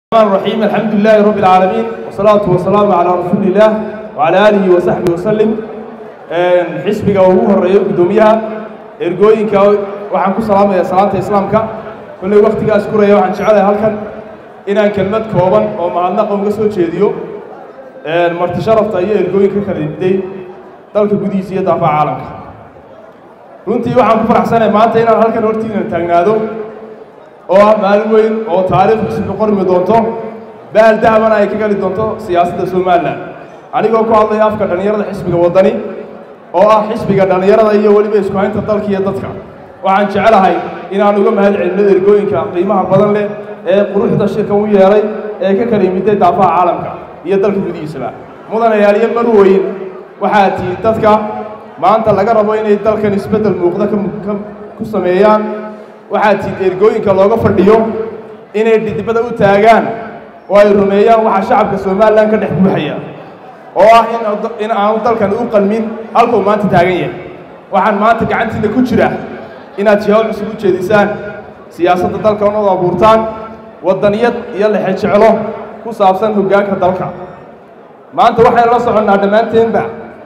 الرحمن الرحيم الحمد لله رب العالمين والصلاة والسلام على رسول الله وعلى آله وصحبه وسلم xisbiga ugu horeeyo guddoomiyaha ergooyinka waxaan ku salaamayaa salaanta islaamka kolley wakhtigaas kuraya waxaan jecelahay halkan inaan kelmad kooban oo mahadnaqa uga soo jeediyo marti sharafta iyo ergooyinka kala diday dalka gudihiisa iyo daafaha caalamka runtii waxaan ku faraxsanahay maanta inaan halkan hortiina taagnaado oo ah maalin weyn oo taariikh xisbi qormi doonto baal dahabana ay ka gali doonto siyaasadda somalilan anigoo ku hadlaya afka dhallinyarada xisbiga waddani oo ah xisbiga dhallinyarada iyo weliba isku haynta dalka iyo dadka waxaan jecelahay inaan uga mahad celino ergooyinka qiimaha badan leh ee quruxda shirkan u yeelay ee ka kala yimiday daafaha caalamka iyo dalka gudihiisaba mudanayaaliyo marweyn waxaa tihi dadka maanta laga rabo inay dalkan isbeddel muuqda ka ku sameeyaan waxaa tihi ergooyinka looga fadhiyo inay dhidibada u taagaan oo ay rumeeyaan waxaa shacabka somalilan ka dhex buuxaya oo ah in aanu dalkan u qalmin halkuu maanta taagan yahay waxaan maanta gacantiinna ku jira inaad jihaal cusub u jeedisaan siyaasadda dalkan ood abuurtaan waddaniyad iyo lexe jeclo ku saabsan hoggaanka dalka maanta waxaynu la soconnaa dhammaanteenba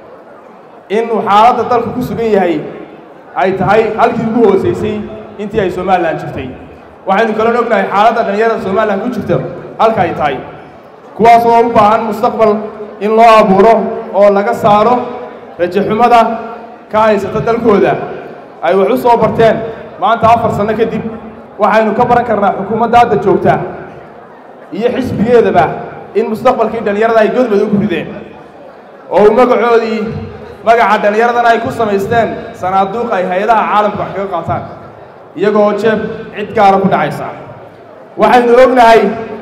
inuu xaaladda dalka ku sugan yahay ay tahay halkii ugu hoosaysay intii ay somalilan jirtay waxaynu kaloo ognahay xaaladda dhallinyarada somalilan ku jirta halka ay tahay kuwaas oo u baahan mustaqbal in loo abuuro oo laga saaro rajaxumada ka haysata dalkooda ay wax u soo barteen maanta afar sanno kadib waxaynu ka baran karnaa xukuumadda hadda joogta iyo xisbigeedaba in mustaqbalkii dhallinyarada ay godbad ugu rideen oo uu magacoodii magaca dhallinyaradana ay ku samaysteen sanaaduuq ay hay-adaha caalamka wax kaga qaataan iyagoo jeeb cid gaara ku dhacaysa waxaynu ognahay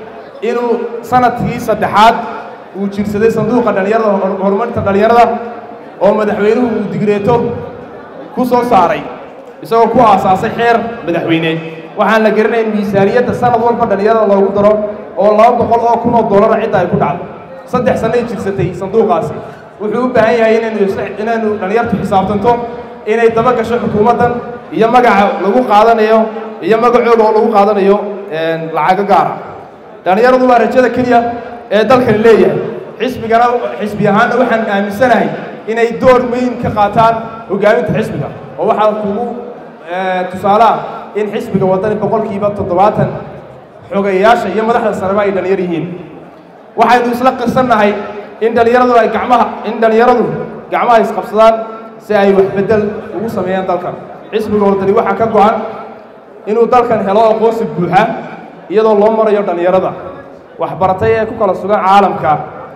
inuu sanadkii saddexaad uu jirsaday sanduuqa dhallinyarada horumarinta dhallinyarada oo madaxweynuhu uu digreeto ku soo saaray isagoo ku aasaasay xeer madaxweyne waxaan la garanayn miisaaniyadda sanad walba dhallinyarada loogu daro oo laba boqol oo kun oo dollara cidda ay ku dhacdo saddex sannay jirsatay sanduuqaasi wuxuu u baahan yahay inaynu inaynu dhallinyartu xisaabtanto inay daba gasho xukuumaddan iyo magaca lagu qaadanayo iyo magacooda oo lagu qaadanayo lacago gaara dhallinyaradu waa rajada keliya ee dalkani leeyahay xisbigana xisbi ahaanna waxaan aaminsanahay inay door weyn ka qaataan hoggaaminta xisbiga oo waxaa kugu tusaalaha in xisbiga waddani boqolkiiba toddobaatan xogeyayaasha iyo madaxda sareba ay dhallinyar yihiin waxaynu isla qirsannahay in dhallinyaradu ay gacmaha in dhallinyaradu gacmaha isqabsadaan si ay wax beddel ugu sameeyaan dalkan xisbiga waddani waxaa ka go-an inuu dalkan helo aqoonsi buuxa iyadoo loo marayo dhallinyarada waxbaratay ee ku kala sugan caalamka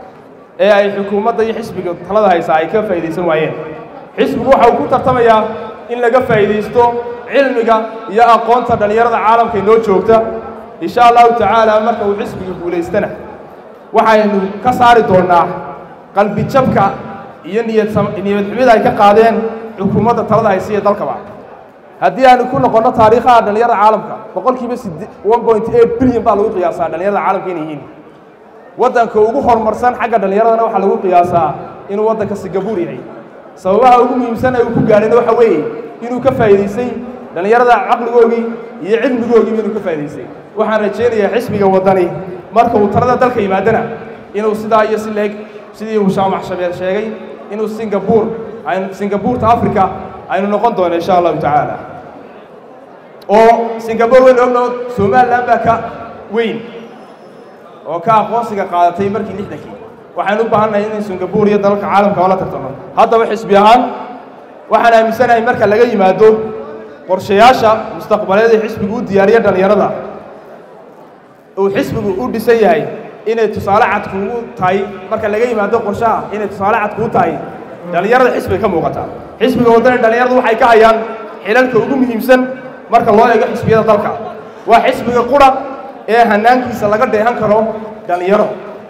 ee ay xukuumadda iyo xisbiga talada haysaa ay ka faa'iidaysan waayeen xisbigu waxa uu ku tartamayaa in laga faa'iidaysto cilmiga iyo aqoonta dhallinyarada caalamka inoo joogta insha allahu tacaala marka uu xisbiga guulaystana waxaynu ka saari doonnaa qalbijabka iyo niyad niyadxumida ay ka qaadeen xukuumadda talada haysa iyo dalkaba haddii aanu ku noqonno taariikhaha dhallinyarada caalamka boqolkiiba one point eight bilyan baa lagu qiyaasaa dhallinyarada caalamka inay yihiin waddanka ugu horumarsan xagga dhallinyaradana waxaa lagu qiyaasaa inuu waddanka singabuur yahay sababaha ugu muhiimsan ee uu ku gaadhayna waxa weeye inuu ka faa'iidaystay dhallinyarada caqligoogii iyo cilmigoogiiba inuu ka faa'idaystay waxaan rajaynayaa xisbiga waddani marka uu talada dalka yimaadana inuu sidaa iyo si leeg sidii uu shaamax shabeel sheegay inuu singabuur aynu singabuurta africa aynu noqon doono insha allahu tacaala oo singabuur waynu ogno somalilan baa ka weyn oo ka aqoonsiga qaadatay markii lixdankii waxaan u baahannahay inay singabuur iyo dalalka caalamka oo la tartamo haddaba xisbi ahaan waxaan aaminsanahay marka laga yimaado qorshayaasha mustaqbaleed ee xisbigu u diyaariya dhallinyarada uu xisbigu u dhisan yahay inay tusaale cad kuugu tahay marka laga yimaado qorshaha inay tusaale cad kuu tahay dhallinyarada xisbiga ka muuqata xisbiga waddani dhallinyaradu waxay ka hayaan xilalka ugu muhiimsan marka loo eego xisbiyada dalka waa xisbiga qura ee hanaankiisa laga dheehan karo dhallinyaro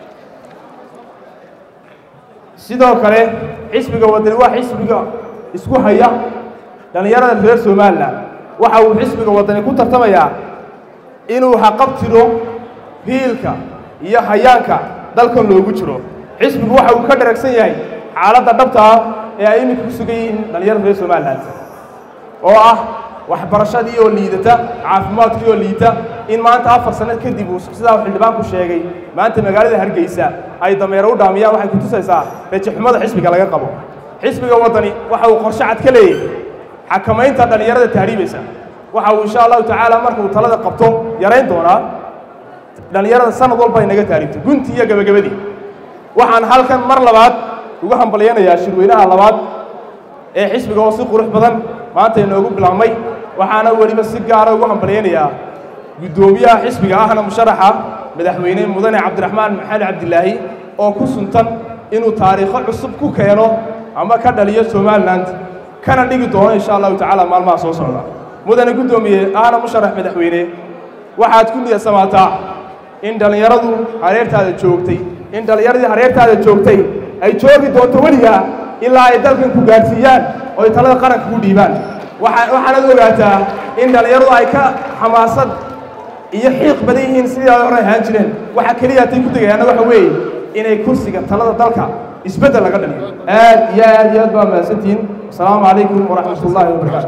sidoo kale xisbiga waddani waa xisbiga isku haya dhallinyarada reer somalilan waxa uu xisbiga waddani ku tartamayaa inuu haqabtiro hiilka iyo hayaanka dalkan loogu jiro xisbigu waxa uu ka dharagsan yahay xaaladda dhabta ah ee ay iminka ku sugan yihiin dhallinyarada reer somalilan oo ah waxbarashadii oo liidata caafimaadkii oo liita in maanta afar sano kadib uu sidaa xildhibaanku sheegay maanta magaalada hargeysa ay dameero u dhaamiyaan waxay kutusaysaa rajixumada xisbiga laga qabo xisbiga waddani waxa uu qorshe cad ka leeyahay xakamaynta dhallinyarada tahriibaysa waxa uu insha allahu tacaala marka uu talada qabto yarayn doonaa dhallinyarada sanad walba ay naga taariibto guntii iyo gebagabadii waxaan halkan mar labaad ugu hambalyanayaa shirweynaha labaad ee xisbiga oo si qurux badan maanta inoogu bilaabmay waxaana weliba si gaara ugu hambalyanayaa guddoomiyaha xisbiga ahna musharaxa madaxweyne mudane cabdiraxmaan maxamed cabdilaahi oo ku suntan inuu taariikho cusub ku keeno ama ka dhaliyo somaliland kana dhigi doono insha allahu tacaala maalmaha soo socda mudane guddoomiye ahna musharax madaxweyne waxaad ku niyadsamaataa in dhallinyaradu hareertaada joogtay in dhallinyaradii hareertaada joogtay ay joogi doonto weligaa ilaa ay dalkan ku gaadhsiiyaan oo ay talada qaranka ku dhiibaan waxaanaad ogaataa in dhallinyaradu ay ka xamaasad iyo xiiq badan yihiin sidii ay hore ahaan jireen waxa keliya hatay ku degayaanna waxa weeye inay kursiga talada dalka isbeddel laga dhaliyo aad iyo aad iyo aad baa mahadsantihiin asalaamu calaykum waraxmat ullaahi wabarakatu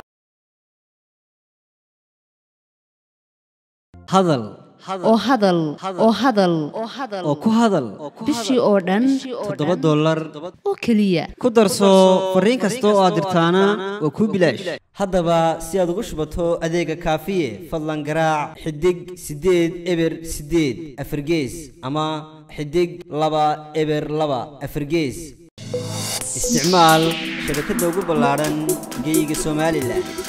hadal oo hadal oo hadal oo ku hadal bishii oo dhan toddoba dollar oo keliya ku darso fariin kasta oo aad dirtaana waa kuu bilaash haddaba si aad ugu shubato adeega kaafiye fadlan garaac xidig siddeed eber siddeed afargees ama xidig laba eber laba afargees isticmaal shabakadda ugu ballaadhan geyga somalilan